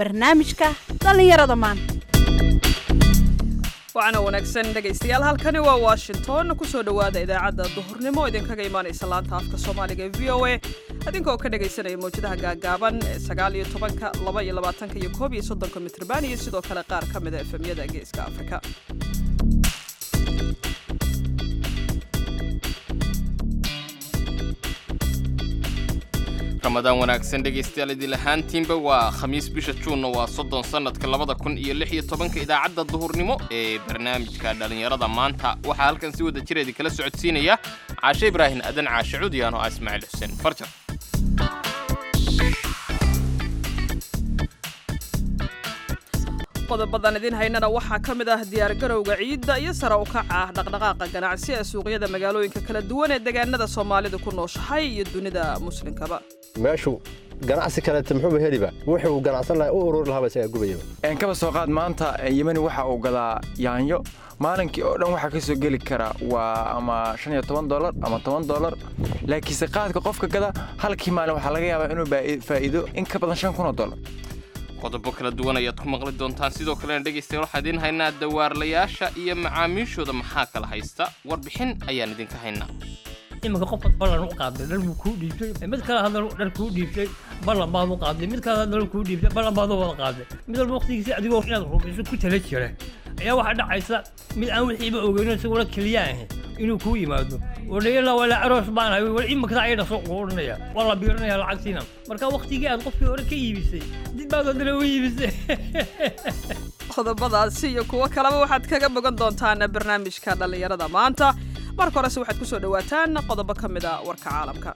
barnaamijka dhallinyarada maanta waxaana wanaagsan dhegaystayaal halkani waa washington kusoo dhowaada idaacadda duhurnimo idinkaga imaanaysa laanta afka soomaaliga ee v o a adinkoo ka dhagaysanaya mawjadaha gaagaaban ee sagaal iyo tobanka laba iyo labaatanka iyo koob iyo soddonka mitrban iyo sidoo kale qaar ka mida efemyada geeska afrika ramadaan wanaagsan dhegaystayaal idil ahaantiinba waa khamiis bisha juunna waa soddon sannadka labada kun iyo lix iyo tobanka idaacadda duhurnimo ee barnaamijka dhallinyarada maanta waxaa halkan si wada jireedi kala socodsiinaya caashe ibraahin adan caashe cudiyaan oo ah ismaaciil xuseen farjar qodobadan idiin haynana waxaa ka mid ah diyaargarowga ciidda iyo sare u kaca dhaqdhaqaaqa ganacsi ee suuqyada magaalooyinka kala duwan ee deegaanada soomaalidu ku nooshahay iyo dunida muslimkaba meeshu ganacsi kaleeta muxuuba heliba wuxuu ganacsan lahaa u ururi lahaaba isagaa gubayaba kaba soo qaad maanta yemani waxa uu gadaa yaanyo maalinkii oo dhan waxaa ka soo geli kara waa ama shan iyo toban dolar ama toban dolar laakiinse qaadka qofka gada halkii maalin waxaa laga yaabaa inuu faa'iido in ka badan shan kun oo dolar qodobo kala duwan ayaad ku maqli doontaan sidoo kalena dhegaystayaal waxaan idiin haynaa dawaarlayaasha iyo macaamiishooda maxaa kala haysta warbixin ayaan idinka haynaa iminka qofka ballan u qaaday dhar buu kuu dhiibtay mid kale haddana dhar kuu dhiibtay ballan baad u qaaday mid kale haddana kuu dhiibtay ballan baad u wada qaaday mid walba waqtigiisa adigoo inaad rumayso ku tala jira ayaa waxaa dhacaysa mid aan wixiiba ogeyno isaguna keliya ahayn inuu kuu yimaado odhayala wala aroos baan hay wal iminkadaa ayadha soo ugu odhanaya waa la biiranaya lacagtiina marka waqtigii aad qofkii hore ka iibisay dib baad haddana u iibisay qodobadaasi iyo kuwo kaleba waxaad kaga bogan doontaan barnaamijka dhallinyarada maanta marka horese waxaad ku soo dhowaataan qodobo ka mid a warka caalamka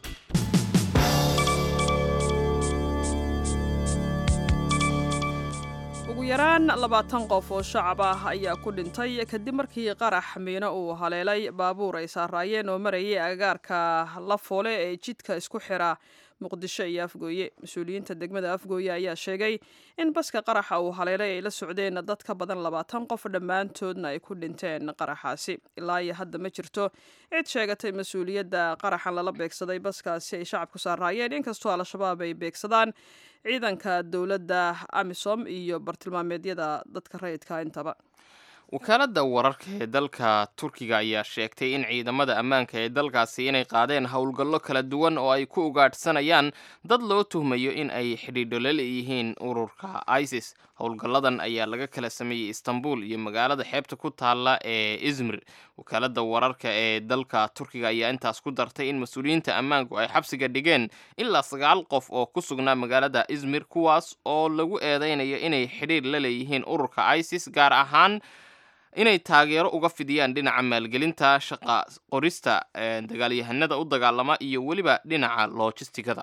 ugu yaraan labaatan qof oo shacab ah ayaa ku dhintay kadib markii qarax miino uu haleelay baabuur ay saaraayeen oo marayay agagaarka la foole ee jidka isku xira muqdisho iyo afgooye mas-uuliyiinta degmada afgooye ayaa sheegay in baska qaraxa uu haleelay ay la socdeen dad ka badan labaatan qof dhammaantoodna ay ku dhinteen qaraxaasi ilaa iyo hadda ma jirto cid sheegatay mas-uuliyadda qaraxan lala beegsaday baskaasi ay shacabku saaraayeen inkastoo al-shabaab ay beegsadaan ciidanka dowladda amisom iyo bartilmaameedyada dadka rayidka intaba wakaaladda wararka ee dalka turkiga ayaa sheegtay in ciidamada ammaanka ee dalkaasi inay qaadeen howlgallo kala duwan oo ay ku ugaadhsanayaan dad loo tuhmayo in ay xidhiidho la leeyihiin ururka isis howlgalladan ayaa laga kala sameeyey istanbul iyo magaalada xeebta ku taalla ee izmir wakaaladda wararka ee dalka turkiga ayaa intaas ku dartay in mas-uuliyiinta ammaanku ay xabsiga dhigeen ilaa sagaal qof oo ku sugnaa magaalada izmir kuwaas oo lagu eedeynayo inay xidhiir la leeyihiin ururka isis gaar ahaan inay taageero uga fidiyaan dhinaca maalgelinta shaqa qorista dagaalyahanada u dagaalama iyo weliba dhinaca loojistigada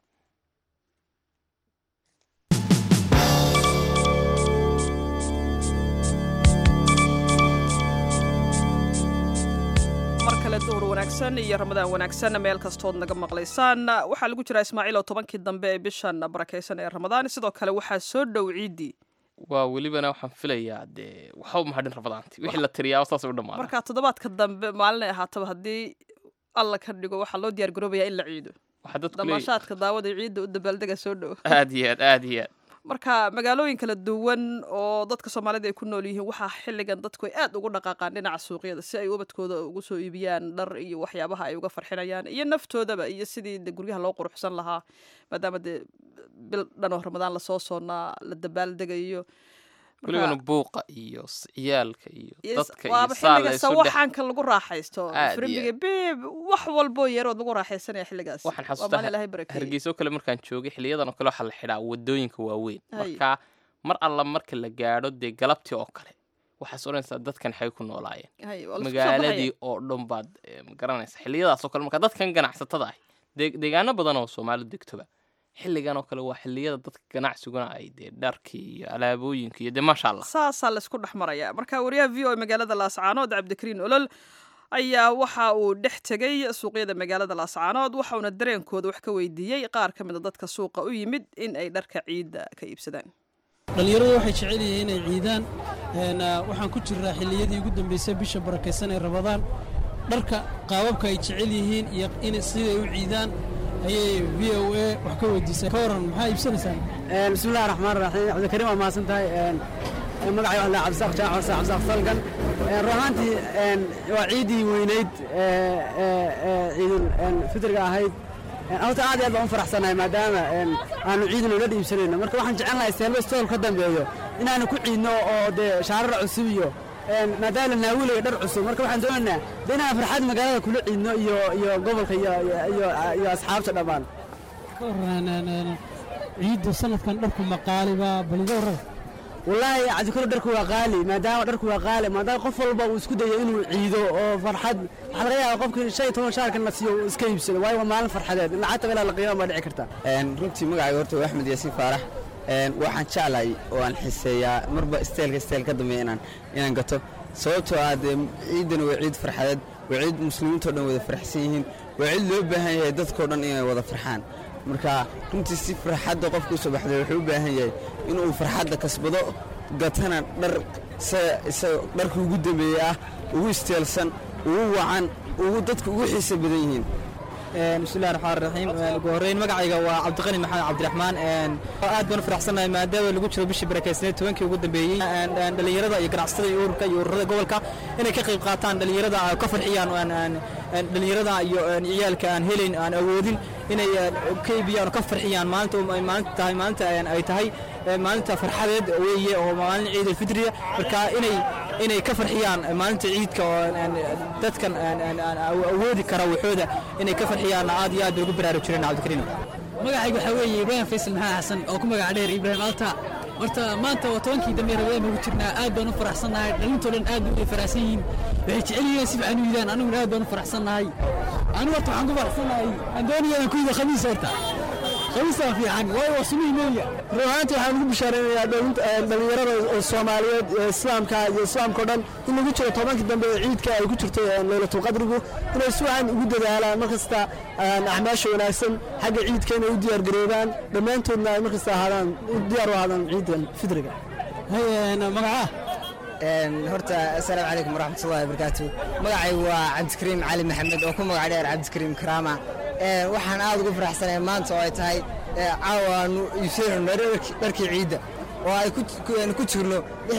mar kale duhur wanaagsan iyo ramadaan wanaagsan meel kastood naga maqlaysaan waxaa lagu jiraa ismaaciil oo tobankii dambe ee bishan barakaysan ee ramadaan sidoo kale waxaa soo dhow ciiddii waa welibana waxaan filayaa dee waxba mahadhin rabadaanti wixii la tiriyaa saasay u dhammaada marka toddobaadka dambe maalinay ahaataba haddii alla ka dhigo waxaa loo diyaar garoobayaa in la ciido waxaa dadku leeyihin damaashaadka daawada ciidda u dabaaldega soo dhow aad iyo aad aad iyo aad marka magaalooyin kala duwan oo dadka soomaalida ay ku nool yihiin waxaa xilligan dadku ay aad ugu dhaqaaqaan dhinaca suuqyada si ay ubadkooda ugu soo iibiyaan dhar iyo waxyaabaha ay uga farxinayaan iyo naftoodaba iyo sidii de guryaha loo quruxsan lahaa maadaama dee bil dhan oo ramadaan lasoo soonnaa la dabaaldegayo kulligana buuqa iyo ciyaalka iyo dadka iyo waaba saa la xilliga isu dhex sawaxanka lagu raaxaysto Aad iyo frimbiga beeb wax walboo yarood lagu raaxaysanaya xilligaas waxaan waa xasuustaa maalin ilaahay barakeeyey hargeyso kale markaan joogay xiliyadan oo kale waxaa la xidhaa wadooyinka waaweyn Hay. marka mar alla marka la gaadho dee galabtii oo kale waxaas odhanaysaa dadkan xay ku noolaayeen Hay, waa la isku soo magaaladii baxaya. oo dhan baad eh, ma garanaysa xiliyadaas oo kale marka dadkan ganacsatada ah dee- deegaano badan oo soomaali degtoba xilligan oo kale waa xiliyada dadka ganacsiguna ay dee dharkii iyo alaabooyinka iyo dee maasha allah saasaa laysku dhex maraya marka wariyaha v o a magaalada laascaanood cabdikariin olol ayaa waxa uu dhex tegey suuqyada magaalada laascaanood waxauna dareenkooda wax ka weydiiyey qaar ka mid a dadka suuqa u yimid in ay dharka ciidda ka iibsadaan dhallinyaradu waxay jecel yihiin inay ciidaan een, ah, waxaan ku jiraa xilliyadii ugu dambaysay bisha barakaysan ee rabadaan dharka qaababka ay jecel yihiin iyo in siday u ciidaan ayay v o a wax ka weydiisay ka waran maxaa iibsanaysaan bismillahi raxmaan raxiim cabdikariim waa mahadsan tahay magacay waxaa lahaa cabdisaaq jaac xuseen cabdisaaq salgan run ahaantii waa ciiddii weynayd ciidul fitriga ahayd horta aad iyo aad baan u faraxsanahay maadaama aanu ciidin ula dhiibsanayno marka waxaan jecel lahay seelba stool ka dambeeyo inaanu ku ciidno oo dee shaarar cusub iyo maadaama la naawilaya dhar cusub marka waxaan doonaynaa de inaan farxad magaalada kula ciidno iyo iyo gobolka iyo iyo iyo asxaabta dhammaan ka waran ciidda sanadkan dharku maqaaliba baliga warraba wallaahi cabdikaro dharku waa qaali maadaama dharku waa qaali maadaama qof walba uu isku dayo inuu ciido oo farxad waxaa laga yaaba qofkii shan iyo toban shaarkan la siiyo uu iska iibsado waayo waa maalin farxadeed lacagta ilaa la qiiman baa dhici karta runtii magacayga horta waa axmed yaasiin faarax waxaan jeclahay oo aan xiseeyaa marba isteelka isteel ka dambeeya inaan inaan gato sababtoo ah dee ciiddana waa ciid farxadeed waa ciid muslimiintao dhan wada farxsan yihiin waa ciid loo baahan yahay dadkao dhan inay wada farxaan marka runtii si farxadda qofka usoo baxday wuxuu u baahan yahay inuu farxadda kasbado gatana dhar dharka ugu dambeeye ah ugu isteelsan ugu wacan ugu dadka ugu xiisa badan yihiin bismillahi raxmaan raxiim ugu horreyn magacayga waa cabdiqani maxamed cabdiraxmaan aad baan u faraxsanahay maadaama lagu jiro bishii barakeysneed tobankii ugu dambeeyey dhallinyarada iyo ganacsatada iyo ururka iyo ururada gobolka inay ka qayb qaataan dhallinyarada ka farxiyaan dhallinyarada iyo ciyaalka aan helayn aan awoodin inay ka iibiyaan oo ka farxiyaan maalinta maalinta tahay maalinta ay tahay maalinta farxadeed weeye oo maalin ciid alfitriya marka inay inay ka farxiyaan maalinta ciidka oo dadkan awoodi kara waxooda inay ka farxiyaan aad iyo aad bay ugu baraarujireen cabdikariim magacayga waxaa weeye ibraahim faysal maxamed xasan oo ku magac dheer ibraahim alta horta maanta waa tobankii dambe rabadaan ugu jirnaa aad baan u faraxsannahay dhalintoo dhan aad bay u faraxsan yihiin waxay jecel yihiin si fiican u yidaan aniguna aad baan u faraxsannahay anigu horta waxaan ku faraxsannahay aan doonaya inaan ku yido khamiis horta khamiistaa fiican waayo waa sunnihii nebiga run ahaantii waxaan ugu bishaaraynayaa dhallinyarada oo soomaaliyeed ee islaamka iyo islaamkao dhan in lagu jiro tobankii dambe ee ciidka ay ku jirto laylatulqadrigu inay si wacan ugu dadaalaan markasta acmaasha wanaagsan xagga ciidka inay u diyaargaroobaan dhammaantoodna ay markasta ahaadaan diyaar u ahaadaan ciidan fidriga magaca horta assalaamu calaykum waraxmatullahi wabarakaatu magacay waa cabdikariim cali maxamed oo ku magac dheer cabdikariim karaama waxaan aad ugu faraxsanahay maanta oo ay tahay caawa aanu iibsanayno dharkii ciidda oo ay ku jirno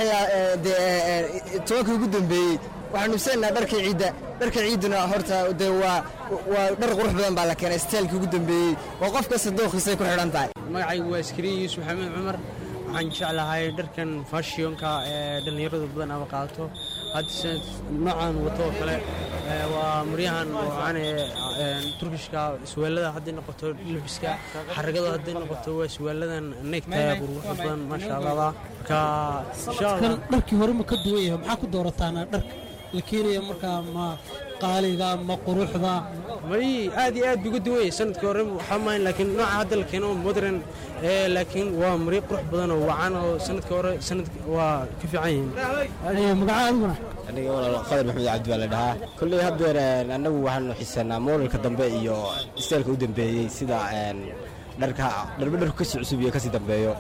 tobankii ugu dambeeyey waxaanu iibsanaynaa dharkii ciidda dharka ciidduna horta dee waa waa dhar qurux badan baa la keenay steelkii ugu dambeeyey oo qof kasta dooqiisay ku xidhan tahay magacaygu waa iskariin yuusuf xamed cumar waxaan jeclahay dharkan fashionka ee dhallinyaradu badan ama qaadato hadda noocan wato oo kale waa maryahan wacan ee turkishka isweelada hadday noqoto lebiska xaragada hadday noqoto waa isweeladan neegtaya quruxda badan maasha allah marka kan dharkii hore ma ka duwan yahay maxaa ku doorataana dharka la keenaya markaa ma qaaliga ma quruxda may aad iyo aad buu uga duwan yahay sanadkii hore waxaa maahan laakiin nooca hadda la keeno modern laakiin waa maryo qurux badan oo wacan oo sanadkii hore sanad waa ka fiican yihiin magaca adiguna aniga walaal qadar maxamed cabdi baa la dhahaa kolley haddeer annagu waxaanu xisanaa moodalka dambe iyo isteelka u dambeeyey sida dharka dharba dharku kasii cusub iyo kasii dambeeyo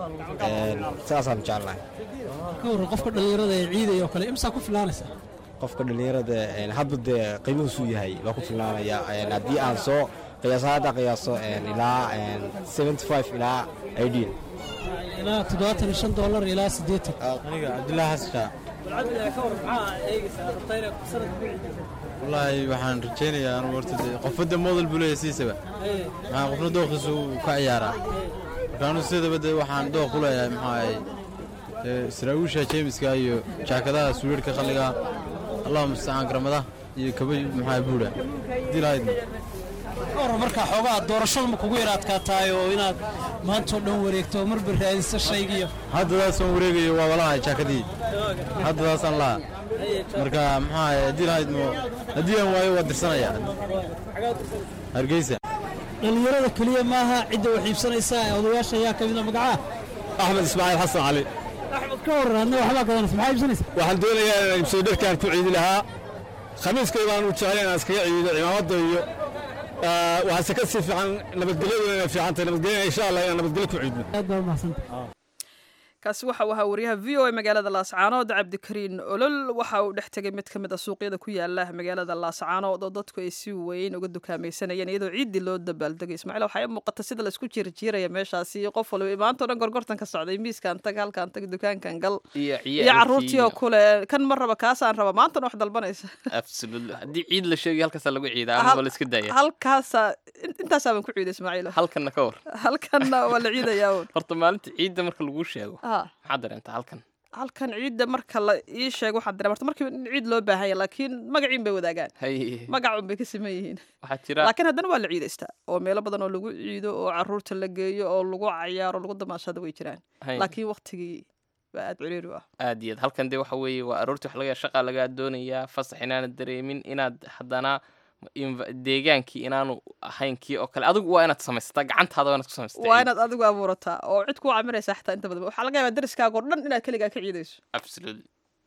saasaan jecelnahay ka warran qofka dhallinyarada ee ciidaya oo kale imsaa ku filaanaysa qofka dhallinyarada hadba dee qiimuhuusuu yahay baa ku filnaanaya haddii aan soo qiyaaso hadda qiyaaso ilaa seventy five ilaa eighteen ilaa toddobaatan iyo shan doolar ilaa siddeetan aniga cabdullaahi xasan wallaahi waxaan rajaynayaa anugu horta dee qofadda model buu leeyahay sidiisaba maxaa qofna dooqiisu ka ciyaaraa marka anugu sidaba dee waxaan dooq ku leeyahay maxaa ahay saraawiisha jeemiska iyo jaakadaha suweerhka qalliga allahuma mustacaan garamada iyo kaba maxaa buudha hadii lahaydna war markaa xoogaa doorashada ma kugu yar adkaataay oo inaad maantoo dhan wareegto marba raadiso shaygiyo haddadaasaan wareegayo waa walahay jaakadii haddadaasaan laha marka maxaa haddii lahayd mo haddii aan waayo waa dirsanaya hargeysa dhallinyarada keliya maaha cidda wax iibsanaysa ee odayaasha ayaa ka mida magacaa axmed ismaaciil xasan cali axmed ka warran adna waxbaa gadanaysa maxaa iibsanaysa waxaan doonayaa inaan iibsado dharkaan ku ciidi lahaa khamiiskay baan u jeclay inaan iskaga ciido cimaamadda iyo waxaase ka sii fiican nabadgelyadu inay fiican tahay nabadgelyana insha allah inaan nabadgelyo ku ciidno aad baa umahsanta kaasi waxa uu ahaa wariyaha v o a magaalada laascaanood cabdikariin olol waxa uu dhex tegay mid ka mid a suuqyada ku yaala magaalada laascaanood oo dadku ay si weyn uga dukaamaysanayeen iyadoo ciiddii loo dabaaldegay ismaaciil waxaa ii muuqata sida laisku jirjiiraya meeshaasi qof waliba imaanta o dhan gorgortan ka socday miiskan tag halkan tag dukaankan gal iyo iyo caruurtii oo kule kan ma raba kaasaan raba maantana wax dalbanaysa absolutely haddii ciid la sheegay halkaasaa lagu ciidaa ama waa la iska daaya halkaasaa in- intaasaa baan ku ciiday ismaaciil halkanna ka war halkanna waa la ciidayaa uun horta maalinta ciidda marka lagu sheego Ah. maxaad dareentaa halkan halkan ciidda marka la ii sheego waxaan dareema horta markiiba in ciid loo baahan yahay laakiin magaciin bay wadaagaan hay magacun bay ka siman yihiin waxaa jira laakiin haddana waa la ciidaystaa oo meelo badan oo lagu ciido oo caruurta la geeyo oo lagu cayaaro lagu damaashado way jiraan Hay. laakiin waktigii baa aad ciriiri u ah aad iyo aad halkan dee waxa weeye waa aroortii wax laga shaqa lagaa doonayaa fasax inaanad dareemin inaad haddana inv- deegaankii inaanu ahayn kii oo kale adigu waa inaad samaysataa gacantaada waa inaad ku samaysataa waa ciid. inaad adigu abuurataa oo cid kuu camiraysa xataa inta badan waxaa laga yaabaa dariskaaga oo dhan inaad keligaa ka ciidayso absolutely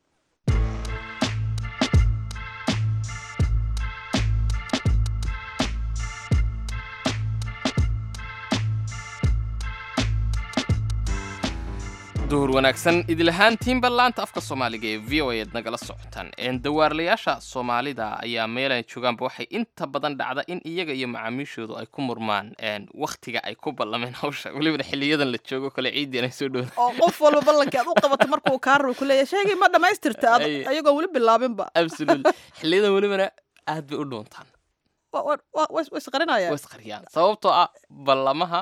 duhur wanaagsan idilahaantiinba laanta afka soomaaliga ee v o a ad nagala socotaan Een, dawaarlayaasha soomaalida ayaa meelay joogaanba waxay inta badan dhacda in iyaga iyo macaamiishoodu ay ku murmaan een, wakhtiga ay ku ballameen hawsha welibana xiliyadan la joogo kale ciidian ay soo dhowda oo qof walba ballankii aad u qabato markuu kaa rabo ku leeyahay sheegay ma dhammaystirta ad- Ay. ayagoon weli bilaabinba absolutely xiliyadan welibana aad bay u dhuuntaan Wa- wa- wa- wa is qarinayaan way isqariyaan sababtoo ah ballamaha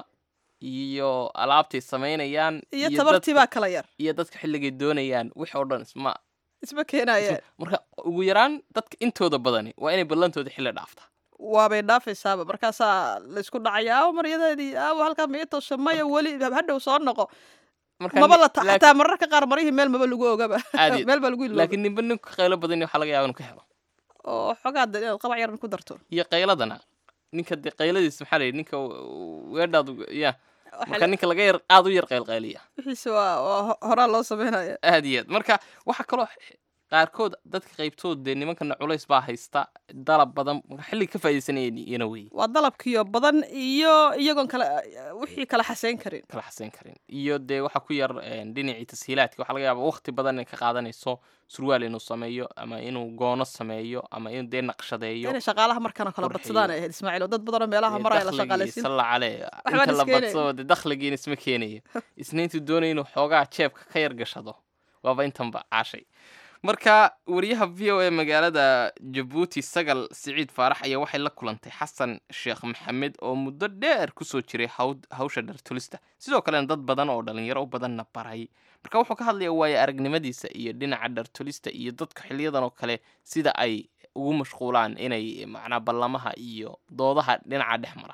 iyo alaabtay samaynayaan iyo dad- tabartii baa kala yar iyo dadka xilligay doonayaan wix oo dhan isma isma keenayaan marka ugu yaraan dadka intooda badani waa inay ballantooda xilli dhaafta waabay dhaafaysaaba markaasaa laysku dhacaya aawo maryadeedii aawo halkaa mii tosha maya weli hadhow soo noqo Marka maba ni- la ta- laakiin- xataa mararka qaar marihii meel maba lagu ogaba Aad iyo- meel baa lagu ilooba laakiin ninba ninku qaylo badan waxaa laga yaaba inuu ka helo oo xogaa de inaad qabac yaran ku darto iyo qayladana ninka dee qayladiis maxaa la yidhi ninka weedhaadu ya marka ninka laga yar aad u yar qaylqayliya wixiise waa waa ho- horaa loo sameynaya aad iyo aad marka waxaa kaloo x- qaarkood dadka qaybtood dee nimankana culays baa haysta dalab badan marka xilliga ka faa'iidaysanayeen iyana wey waa dalabkiyo badan iyo iyagoon kala wixii kala xaseyn karin kala xaseyn karin iyo dee waxaa ku yar een, dhinacii tashiilaadka waxaa laga yaaba waqti badan inay ka qaadanayso surwaal inuu sameeyo ama inuu goono sameeyo ama inuu dee naqshadeeyo inay shaqaalaha markana kala qurxiyo. badsadaan ay ahayd ismaaciil oo dad badanoo meelaha maraya la shaqaalaysiin salla cale Waxbaan inta la iskeenayn. badsado dee dakhligiina isma keenayo isna intuu doonaya inuu xoogaa jeebka ka yar gashado waaba intanba caashay marka wariyaha v o a magaalada jabuuti sagal siciid faarax ayaa waxay la kulantay xasan sheekh maxamed oo muddo dheer kusoo jiray hawd- hawsha dhartulista sidoo kalena dad badan oo dhalinyaro u badanna baray marka wuxuu ka hadlayaa waayo aragnimadiisa iyo dhinaca dhartulista iyo dadka xiliyadan oo kale sida ay ugu mashquulaan inay macnaa ballamaha iyo doodaha dhinaca dhex mara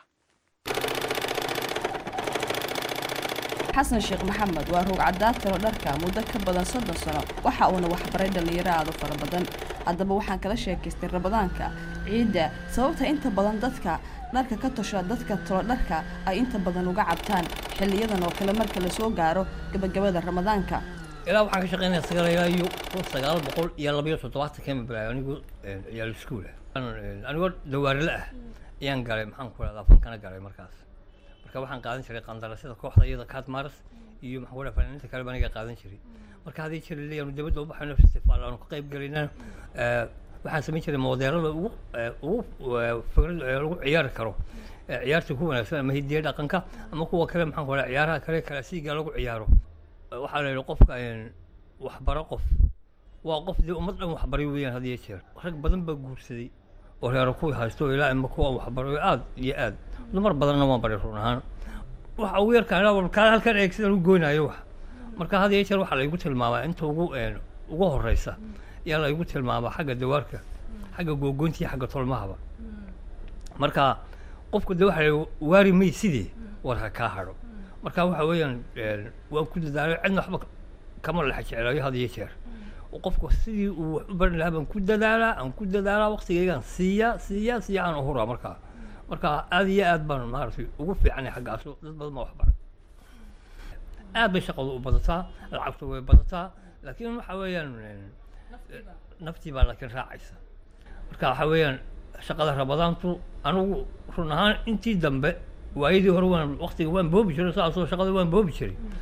xasan sheekh maxamed waa roog cadaatiro dharka muddo ka badan soddon sano waxa uuna waxbaray dhallinyaro aad u fara badan haddaba waxaan kala sheekaystay rabadaanka ciidda sababta inta badan dadka dharka ka tosha dadka tolo dharka ay inta badan uga cabtaan xilliyadan oo kale marka lasoo gaaro gabagabada ramadaanka ilaa waxaan ka shaqeynaya sagaal ilaa iyo kun sagaal boqol iyo labayo toddobaatan kama bilaabay anigu ciyaal iskuul ah anigoo dawaarle ah ayaan galay maxaan ku rahdaa fankana galay markaas marka waxaan qaadan jiray qandarasada kooxda iyada kaatmaras iyo maxaan ku dhaha fanaaniinta kale baan aniga qaadan jiray marka haddii jira leeyaanu dibadda u baxayno festival aanu ka qayb gelinana waxaan samayn jiray moodeerada ugu ugu fikrad lagu ciyaari karo ciyaarta ku wanaagsan ama hidiya dhaqanka ama kuwa kale maxaan ku dhaha ciyaaraha kale kalaasiga lagu ciyaaro waxaa la yidhi qofka waxbaro qof waa qof dee ummad dhan waxbaray weeyaan had iyo jeer rag badan baa guursaday oo reero kuwii haysto ilaa ima kuwa waxbarayo aad iyo aad dumar badanna waan baray run ahaan waxa ugu yarkaan ilaa kaa halkan eeg sidaan u goynayo wax marka had iyo jeer waxaa laygu tilmaamaa inta ugu ugu horeysa ayaa laygu tilmaamaa xagga dawaarka xagga googoynta iyo xagga tolmahaba marka qofku de waxa la waari may sidii war ha kaa hadho marka waxa weeyaan waan ku dadaalay cidna waxba kama lexa jeclayo had iyo jeer qofku sidii uu wax u baran lahaa baan ku dadaalaa aan ku dadaalaa waqtigaygaan siiya siiya siiya aan uhuraa markaa marka aad iyo aad baan maaragtay ugu fiicanay xaggaas dad badan baa wax baray aad bay shaqadu u badataa lacagtu way badataa laakiin waxa weeyaan naftii baa laakiin raacaysa marka waxa weeyaan shaqada rabadaantu anigu run ahaan intii dambe waayadii hore waan waqtiga waan boobi jiray saasoo shaqada waan boobi jiray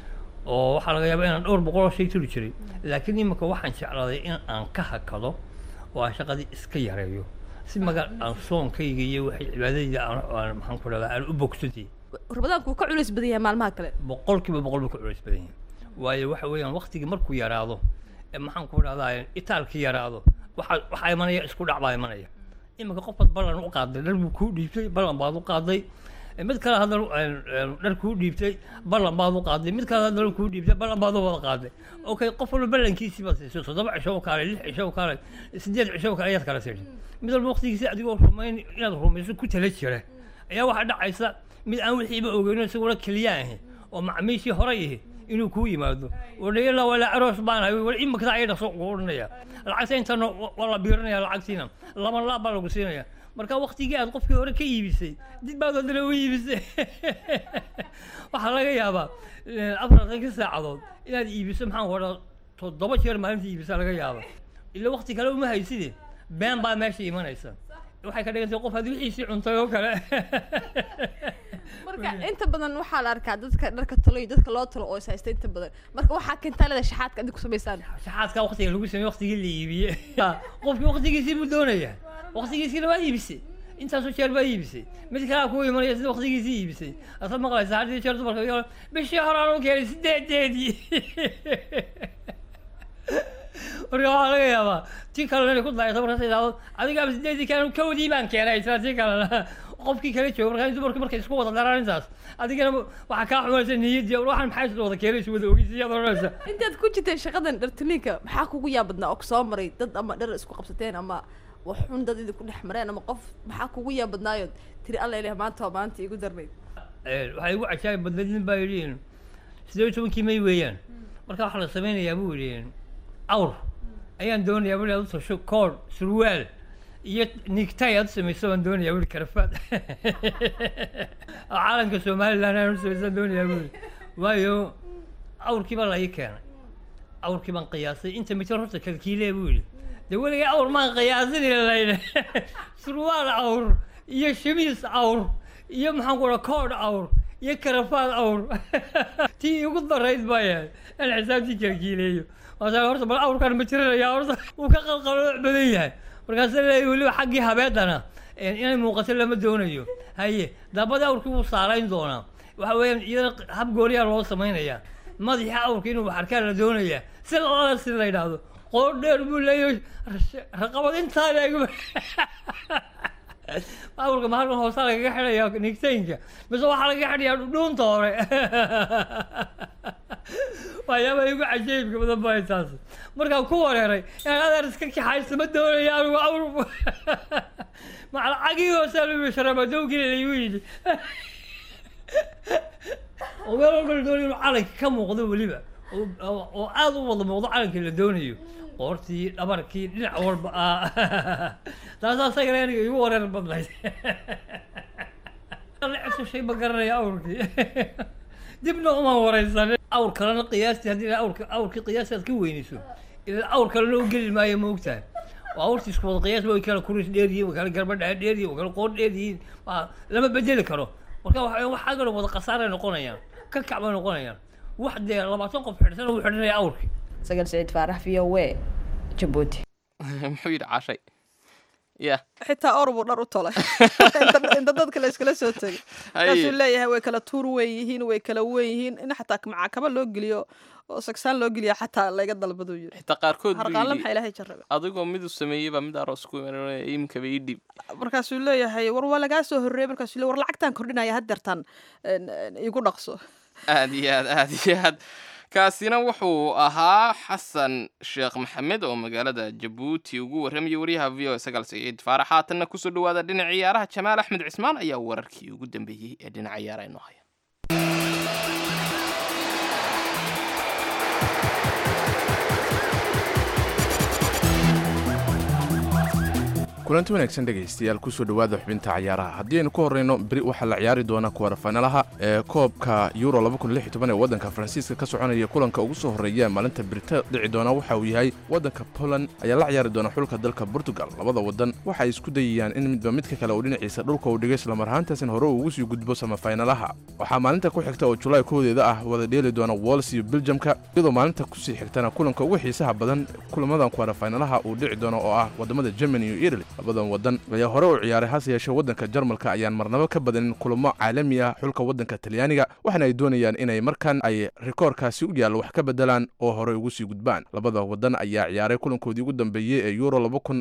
oo waxaa laga yaabaa inaan dhowr boqol oo shay tuli jiray laakiin iminka waxaan jeclaaday in aan ka hakado oo aan shaqadii iska yareeyo si maga aan soonkayga iyo waxay cibaadadayda aan aan maxaan ku dhahdaa aan u bogsatay rabadaanku wuu ka culays badan yahay maalmaha kale boqolkiiba boqol buu ka culays badan yahay waayo waxa weeyaan waktigii markuu yaraado ee maxaan ku dhahdaa itaalkii yaraado waxaa waxaa imanaya isku dhac baa imanaya iminka qofkaad ballan u qaaday dhar buu kuu dhiibtay ballan baad u qaaday mid kale haddana dhar kuu dhiibtay ballan baad u qaaday mid kale haddana kuu dhiibtay ballan baad u wada qaaday okay qof walba ballankiisii baad siisay toddoba cisho u kaalay lix cisho u kaalay sideed cisho u kaalay ayaad kala siisay mid walba waqtigiisi adigoo rumayn inaad rumayso ku tala jira ayaa waxaa dhacaysa mid aan wixiiba ogeyno isaguna keliya ahi oo macmiishii horay ihi inuu kuu yimaado wadhayala wala aroos baan hay wal imikada ay dhaqso ugu odhanaya lacagta intana waa la biirinaya lacagtiina laba laab baa lagu siinaya marka waktigii aad qofkii hore ka iibisay dib baad haddana u iibisay waxaa laga yaabaa afartankii saacadood inaad iibiso maxaan ku odhaa toddoba jeer maalintii iibisa laga yaaba ila wakti kale uma hayside been baa meesha imanaysa waxay ka dhigantay qof aad wixiisii cuntay oo kale marka inta badan waxaa la arkaa dadka dharka talo iyo dadka loo talo oo is haysta inta badan marka waxaa keentaa leeda shaxaadka adig ku samaysaan shaxaadka waktiga lagu sameeye waktigii la iibiye qofkii waktigiisii buu doonaya waktigiisiina waa iibisay intaasoo jeer baa iibisay mid kalea kuu imanaya sida waktigiisii iibisay asaad maqlaysa haddii jeer dumarka bishii hore aan u keenay sideedeedii marka waxaa laga yaabaa tii kalena inay ku daayata markaas idhaahdo adigaaba sideedii keen kowdii baan keenay isla tii kalena qofkii kala jooga markaa dumarkii markay isku wada daraan intaas adigana waxaa kaa xumaysa niyaddii waxaan maxay isla wada keenay isu wada ogeysa iyaad odhanaysa intaad ku jirteen shaqadan dhartuniinka maxaa kugu yaabadnaa oo kusoo maray dad ama dhar isku qabsateen ama wax xun dad idinku dhex mareen ama qof maxaa kugu yaabadnaayood tiri alla ileh maanta waa maanta igu darnayd waxay igu cajaayib badnayd nin baa yidhi siddeed iyo tobankii may weeyaan marka waxaa la samaynayaa buu yidhi awr ayaan doonayaa buli aad u tasho koor surwaal iyo nigtay aad u samayso baan doonayaa buli karafaad caalamka somaliland aan u samaysaan doonayaa buli waayo awrkii baa la ii keenay awrkii baan qiyaasay inta mitir horta kalkiilee buu yidhi dee weligay awr maan qiyaasin layne surwaal awr iyo shamiis awr iyo maxaan ku dhaha koodh awr iyo karafaad awr tii igu darayd baa yahay aan xisaabtii kalkiileeyo waasaa horta bal awrkan ma jiranaya horta wuu ka qalqalooc badan yahay markaasa leeyahy weliba xaggii habeedana inay muuqato lama doonayo haye daabadii awrkii wuu saarayn doonaa waxa weeyaan iyadana hab gooniyaa loo samaynayaa madaxii awrka inuu waxarkaa la doonayaa si lala si la yidhaahdo qoor dheer buu leeyahay raqabad intaa leegba awrka ma halkan hoosaa lagaga xidhayaa nigtaynka mise waxaa lagaga xidhayaa dhudhuunta hore waxyaabaa igu cajaybka badan baa taas markaan ku wareeray inaan adeer iska kaxaysto ma doonaya anigu awr macalacagii hoosaa lagu sharamadowgii laygu yidhi oo meel walba la doonayo inuu calanka ka muuqdo weliba oo aada u wada muuqdo calankii la doonayo qoortii dhabarkii dhinac walba ah taasaa isagana aniga igu wareer badnayd cusubshay ma garanaya awrkii dibna umaan wareysanin awr kalena qiyaastii haddii awrka awrkii qiyaasti aad ka weynayso ilaa awr kalena u geli maayo ma ogtahay waa awrtii isku wada qiyaas way kala kuris dheer yihiin way kala garba dheer dheer yihiin way kala qoor dheer yihiin lama bedeli karo marka waxa waxaa kaloo wada khasaaray noqonayaan ka kac bay noqonayaan wax dee labaatan qof xidhsan uu xidhanaya awrkii sagal saciid faarax v o w jabuuti muxuu yidhi cashay ya xitaa or buu dhar u tolay inta dadka la iskala soo tegay markaasuu leeyahay way kala tuur weyn yihiin way kala weyn yihiin in xataa macakaba loo geliyo oo sagsaan loo geliya xataa laga dalbaduu yidhi xitaa qaarkood harqaanle maxaa ilaahay jarrabe adigoo miduu sameeyey baa mid aroos ku imanaya imkaba ii dhib markaasuu leeyahay war waa lagaa soo horreeyey markaasuu le war lacagtaan kordhinaya haddeertaan igu dhaqso aad iyo aad aad iyo aad kaasina wuxuu ahaa xasan sheekh maxamed oo magaalada jabuuti ugu warramayay waryaha v o sagaal saciid faarax haatanna kusoo dhawaada dhinaca ciyaaraha jamaal axmed cismaan ayaa wararkii ugu dambeeyey ee dhinaca ciyaaraha inoo haya kulanti wanaagsan dhegaystayaal kusoo dhowaada xubinta cayaaraha haddii aynu ku horrayno beri waxaa la ciyaari doona kuwarafaynalaha ee koobka euro ee waddanka faransiiska ka soconaya kulanka ugu soo horreeya maalinta berita dhici doona waxa uu yahay waddanka poland ayaa la ciyaari doona xulka dalka portugal labada waddan waxa ay isku dayayaan in midba midka kale uu dhinaciisa dhulka uu dhigay islamar ahaantaasina hore uu ugu sii gudbo samafaynalaha waxaa maalinta ku xigta oo julaay koodeeda ah wada dheeli doona wols iyo beljamka iyadoo maalinta kusii xigtana kulanka ugu xiisaha badan kulamadan kuwarafaynalaha uu dhici doono oo ah wadamada germany iyo italy labadan waddan ayaa hore u ciyaaray hase yeeshee waddanka jarmalka ayaan marnabo ka badanin kulamo caalami ah xulka waddanka talyaaniga waxaana ay doonayaan inay markan ay rikoorkaasi u yaallo wax ka bedelaan oo horey ugu sii gudbaan labada waddan ayaa ciyaaray kulankoodii ugu dambeeyey ee euro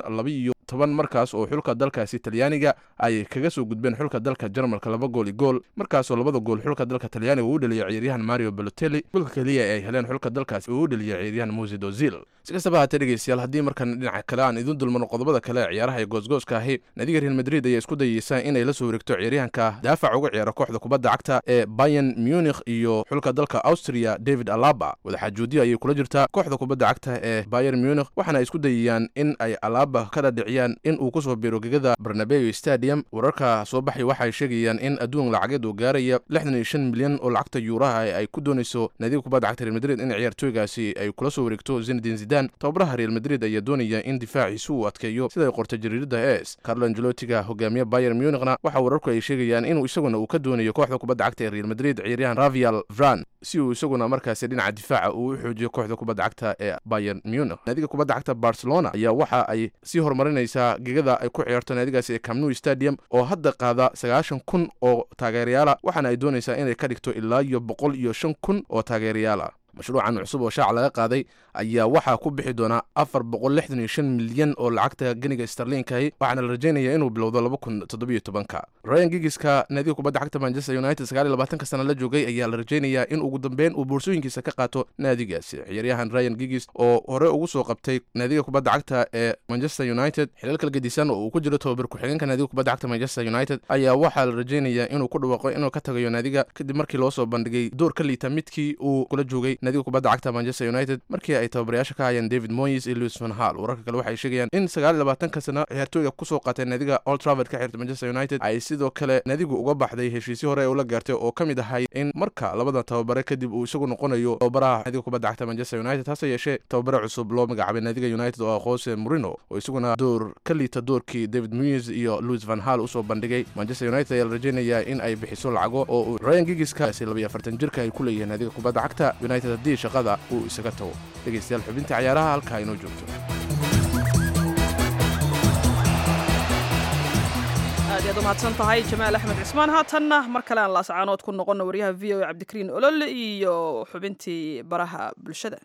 toban markaas oo xulka dalkaasi talyaaniga ay kaga soo gudbeen xulka dalka jarmalka laba gool i gool markaasoo labada gool xulka dalka talyaaniga uu dheliyay ciyaaryahan mario balotelli golka keliya ee ay heleen xulka dalkaasi uu u dheliyay ciyaaryahan musid ozil si kastaba haatee dhegeystayaal haddii markan dhinaca kale aan idin dulmarno qodobada kale ee ciyaaraha ee goosgooska ahi naadiga real madrid ayaa isku dayeysa inay la soo wareegto ciyaaryahanka daafac uga ciyaara kooxda kubadda cagta ee bayan munich iyo xulka dalka austria david alaba wadaxaajoodiya ayay kula jirtaa kooxda kubadda cagta ee bayer munich waxaana ay isku dayayaan in ay alaba ka dhadhiciyaan in uu kusoo biiro gegada barnabeo stadium wararka soo baxay waxay sheegayaan in adduun lacageed uu gaaraya lixdan iyo shan milyan oo lacagta yuuraha ee ay ku doonayso naadiga kubadda cagta real madrid in ciyaartooygaasi ay kula soo wareegto zinedin zidan tababaraha real madrid ayaa doonaya in difaaciisu uu adkeeyo siday qortay jariirada es carlo angelotiga hogaamiye bayer munichna waxa wararku ay sheegayaan inuu isaguna uu ka doonayo kooxda kubadda cagta ee real madrid ciyaaryahan ravial vran si uu isaguna markaasi dhinaca difaaca uu u xoojiyo kooxda kubadda cagta ee bayer munich naadiga kubadda cagta barcelona ayaa waxa ay sii horumarinaysaa gegada ay ku ciyaarto naadigaasi ee camnu stadium oo hadda qaada sagaashan kun oo taageerayaala waxaana ay doonaysaa inay ka dhigto ilaa iyo boqol iyo shan kun oo taageerayaala mashruucan cusub oo shaaca laga qaaday ayaa waxaa ku bixi doonaa afar boqol lixdan iyo shan milyan oo lacagta geniga starliinkahi waxaana la rajaynaya inuu bilowdo laba kun toddobiyo tobanka ryan gigiska naadiga kubadda cagta manchester united sagaal iyo labaatanka sana la joogay ayaa la rajaynayaa in ugu dambeyn uu boorsooyinkiisa ka qaato naadigaasi ciyaaryahan ryan gigis oo hore ugu soo qabtay naadiga kubadda cagta ee manchester united xilal kala gedisan oo uu ku jiro tobabar ku-xigeenka naadiga kubadda cagta manchester united ayaa waxaa la rajaynayaa inuu ku dhawaaqo inuu ka tagayo naadiga kadib markii loo soo bandhigay door ka liita midkii uu kula joogay naadiga kubadda cagta manchester united markii ay tababarayaasha ka hayeen david moyes iyo louis van hall wararka kale waxay sheegayaan in sagaal iyo labaatanka sano ciyaartooyga kusoo qaatay naadiga old travord ka xirta manchester united ay sidoo kale naadigu uga baxday heshiisyo hore ee ula gaartay oo ka mid ahay in marka labada tababare kadib uu isagu noqonayo tababaraha naadiga kubadda cagta manchester united hase yeeshee tababare cusub loo magacaabay naadiga united oo ah jose morino oo isaguna door ka liita doorkii david moyes iyo louis van hall usoo bandhigay manchester united ayaa la rajaynayaa in ay bixiso lacago oo uu ryan gigiskaasi labayo afartan jirka ay ku leeyihiin naadiga kubadda cagta united haddii shaqada uu isaga tago dhegeystayaal xubinta cayaaraha halkaa inoo joogto aad yaad umahadsan tahay jamaal axmed cismaan haatanna mar kale aan laascaanood ku noqono waryaha v o e cabdikariin olole iyo xubintii baraha bulshada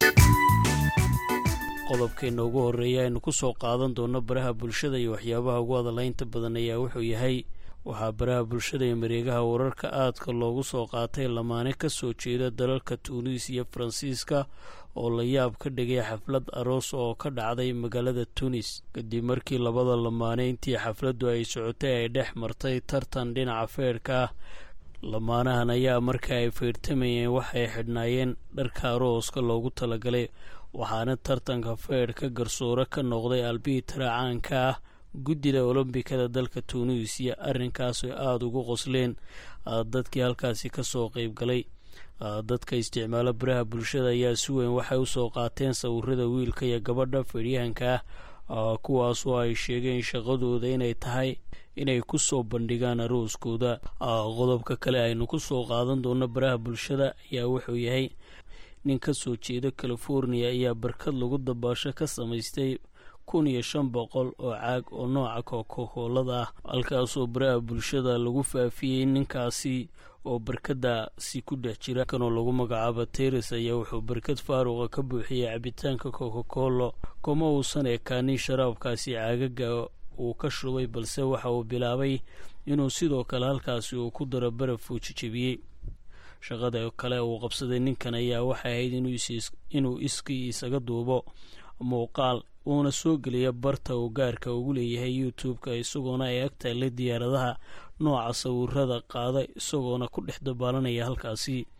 qodobkeenna ugu horreeya aynu ku soo qaadan doono baraha bulshada iyo waxyaabaha ugu hadalaynta badan ayaa wuxuu yahay waxaa baraha bulshada iyo mareegaha wararka aadka loogu soo qaatay lamaane ka soo jeeda dalalka tuunis iyo faransiiska oo la yaab ka dhigay xaflad aroos oo ka dhacday magaalada tunis kadib markii labada lamaane intii xafladdu ay socotay ay dhex martay tartan dhinaca feerhka ah lamaanahan ayaa marka ay feyrtamayeen waxay xidhnaayeen dharka arooska loogu talagalay waxaana tartanka feerhka garsoore ka noqday albiitara caanka ah guddida olombikada dalka tunuisiya arrinkaasoo aada ugu qosleen dadkii halkaasi ka soo qeyb galay dadka isticmaalo baraha bulshada ayaa si weyn waxay usoo qaateen sawirada wiilka iyo gabadha feedhyahanka ah kuwaasoo ay sheegeen shaqadooda inay tahay inay ku soo bandhigaan arooskooda qodobka kale aynu ku soo qaadan doono baraha bulshada ayaa wuxuu yahay nin ka soo jeeda california ayaa barkad lagu dabaasho ka samaystay kun iyo shan boqol oo caag oo nooca kokokoolada ah halkaasoo baraha bulshada lagu faafiyey ninkaasi oo barkadaasi ku dhex jira kanoo lagu magacaabo teres ayaa wuxuu barkad faaruqa ka buuxiyey cabitaanka kokokolo kuma uusan ekaanin sharaabkaasi caagaga uu ka shubay balse waxa uu bilaabay inuu sidoo kale halkaasi uu ku daro baraf uu jijebiyey shaqada kale uu qabsaday ninkan ayaa waxay ahayd inuu iskii isaga duubo muuqaal uuna soo geliya barta uu gaarka ugu leeyahay youtube-ka isagoona ay ag taallay diyaaradaha nooca sawirada qaada isagoona ku dhex dabaalanaya halkaasi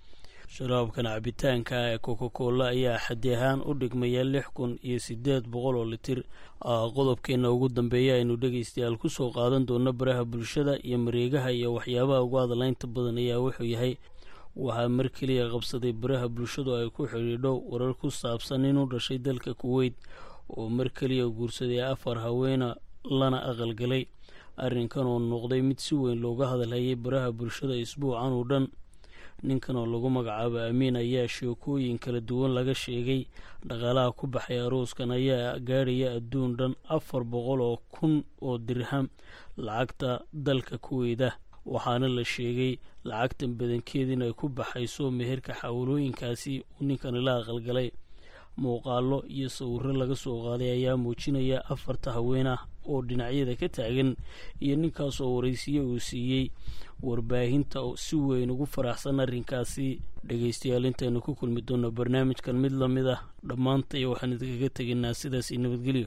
sharaabkan cabitaanka ee coca cola ayaa xaddi ahaan u dhigmaya lix kun iyo siddeed boqol oo litir qodobkeena ugu dambeeya aynu dhegaystayaal ku soo qaadan doono baraha bulshada iyo mareegaha iyo waxyaabaha ugu hadalaynta badan ayaa wuxuu yahay waxaa mar keliya qabsaday baraha bulshadu ay ku xidhiidho warar ku saabsan inuu dhashay dalka kuweyt oo mar keliya guursaday afar haweena lana aqalgalay arrinkan oo noqday mid si weyn looga hadalhayay baraha bulshada isbuucan oo dhan ninkan oo lagu magacaabo amiin ayaa sheekooyin kala duwan laga sheegay dhaqaalaha ku baxay arooskan ayaa gaadhaya adduun dhan afar boqol oo kun oo dirham lacagta dalka kuweyda waxaana la sheegay lacagtan badankeed inay ku baxayso meherka xawlooyinkaasi uu ninkani la aqalgalay muuqaalo iyo sawiro laga soo qaaday ayaa muujinaya afarta haween ah oo dhinacyada ka taagan iyo ninkaas oo waraysiye uu siiyey warbaahinta si weyn ugu faraxsan arrinkaasi dhegaystayaal intaynu ku kulmi doonno barnaamijkan mid la mid ah dhammaantay waxaan idinkaga tegaynaa sidaas iyo nabadgelyo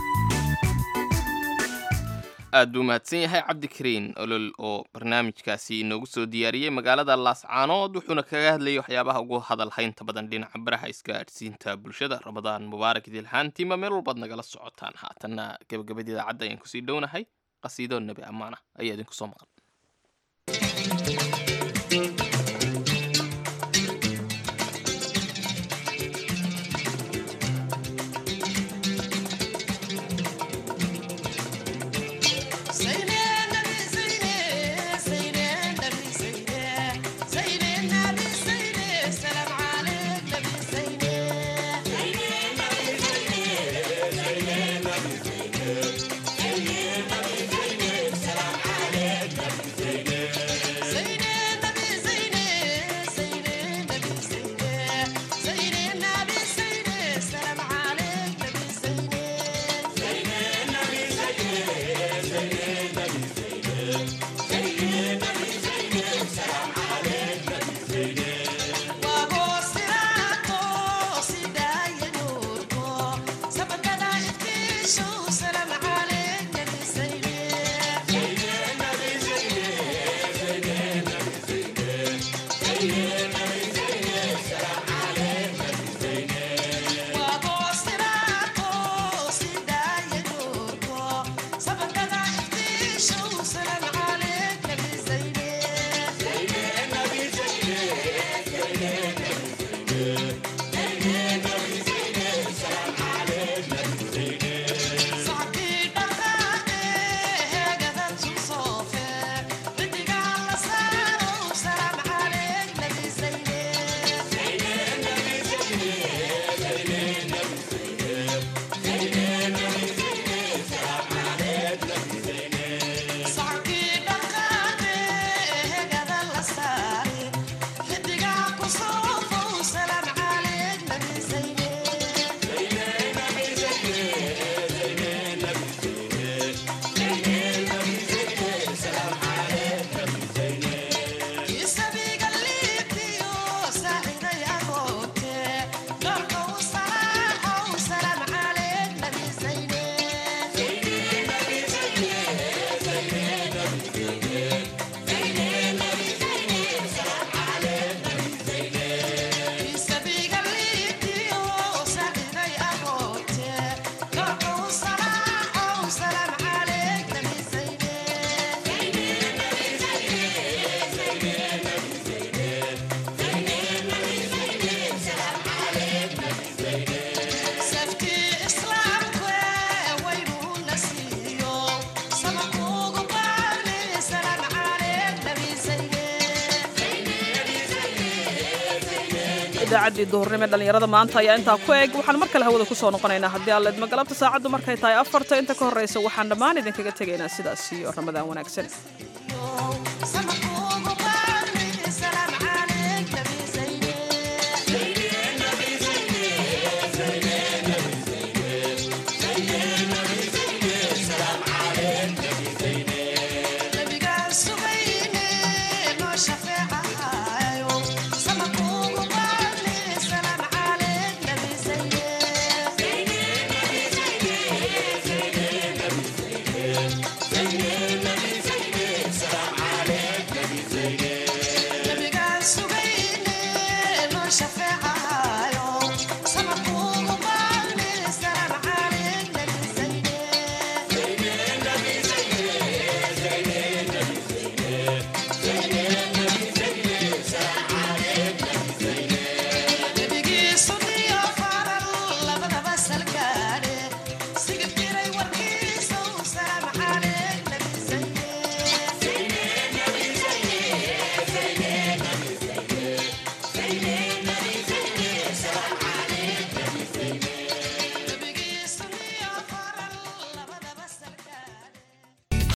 aad buu mahadsan yahay cabdikariin olol oo barnaamijkaasi inoogu soo diyaariyey magaalada laascaanood wuxuuna kaga hadlayay waxyaabaha ugu hadalhaynta badan dhinaca baraha isgaadhsiinta bulshada ramadaan mubaarak idilhaantiima meel walbaad nagala socotaan haatanna gabagabada idaacadda ayaan kusii dhownahay qasiido nebi ammaana ayaa idinku soo maqan idaacaddii duhurnimo ee dhallinyarada maanta ayaa intaa ku eg waxaan mar kale hawada ku soo noqonaynaa haddii alla idma galabta saacaddu markay tahay afarta inta ka horraysa waxaan dhammaan idinkaga tegaynaa sidaas iyo ramadaan wanaagsan